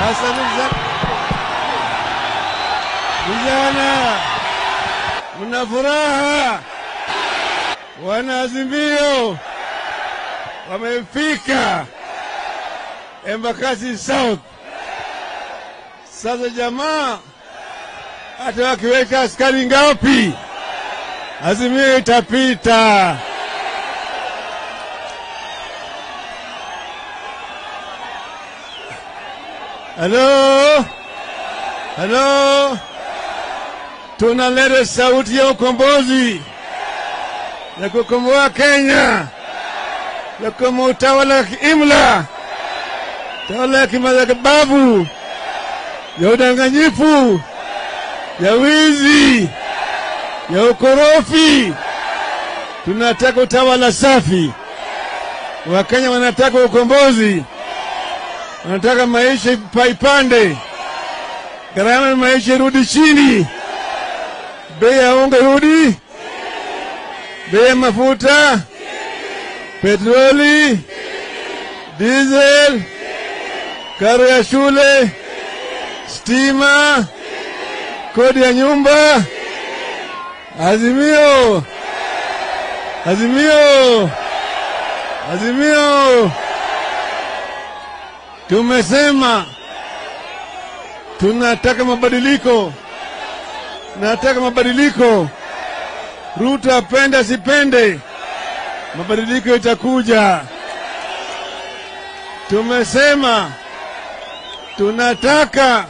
Sasa vijana, vijana, mna furaha, wanaazimio wamefika Embakasi South. Sasa jamaa, hata wakiweka askari ngapi, azimio itapita. Halo, halo, tunaleta sauti ya ukombozi ya kukomboa Kenya, ya kukomboa utawala wa kiimla, utawala ya kimadhabahu, ya udanganyifu, ya wizi, ya ukorofi. Tunataka utawala safi. Wakenya wanataka ukombozi wanataka maisha paipande, gharama ya maisha irudi chini, bei ya unga irudi, bei ya mafuta, petroli, diesel, karo ya shule, stima, kodi ya nyumba. Azimio, azimio, azimio. Tumesema tunataka mabadiliko, nataka mabadiliko. Ruto apende asipende, mabadiliko itakuja. Tumesema tunataka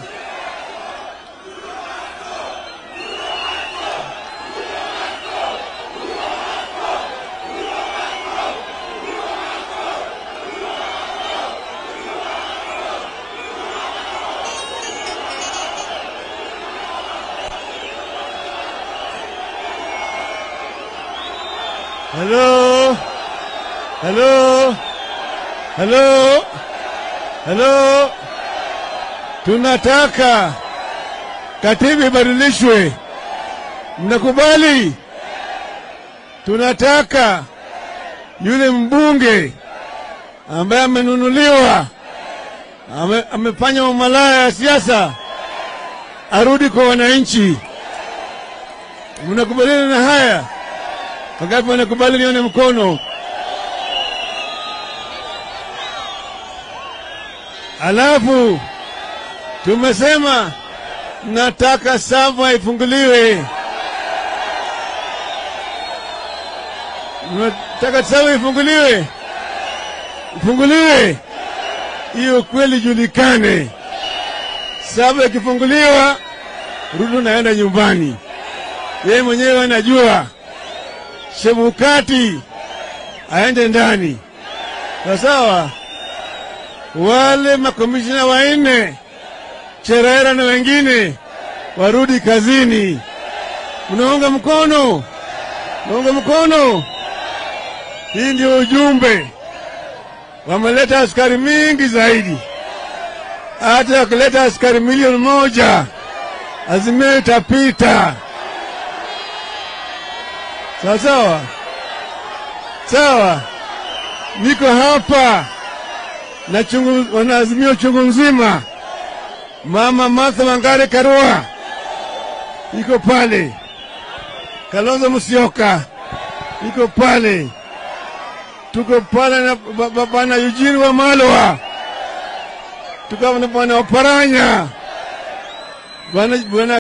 Halo, halo, halo, halo. Tunataka katiba ibadilishwe. Mnakubali? Tunataka yule mbunge ambaye amenunuliwa ame, amefanya umalaya ya siasa arudi kwa wananchi. Mnakubaliana na haya? Wangapi wanakubali? Nione mkono. Alafu tumesema nataka Sava ifunguliwe, nataka Sava ifunguliwe, ifunguliwe, hiyo kweli julikane. Sava ikifunguliwa, Ruto naenda nyumbani, yeye mwenyewe anajua Chebukati aende ndani, sawa sawa. Wale makomishina wanne Cherera na wengine warudi kazini. Mnaunga mkono? Mnaunga mkono? Hii ndio ujumbe. Wameleta askari mingi zaidi, hata wakileta askari milioni moja Azimio itapita. Sawa sawa sawa, niko hapa na chungu, wanaazimio chungu nzima. Mama Martha Wangari Karua iko pale, Kalonzo Musyoka iko pale, tuko pale na bwana Eugene Wamalwa, tuko na bwana Oparanya bwana